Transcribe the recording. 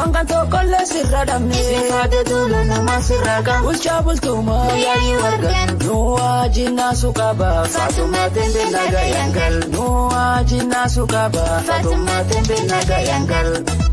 waan kan tokkollee sirra dhabne. Sifaate tola nama sirra kan. Bulchaa bultumaa Yaa'ii wargan. nuwaa jinnaa suqaba. Faatumaa tembe naga yangal. nuwaa jinnaa suqaba. Faatumaa tembe naga yangal.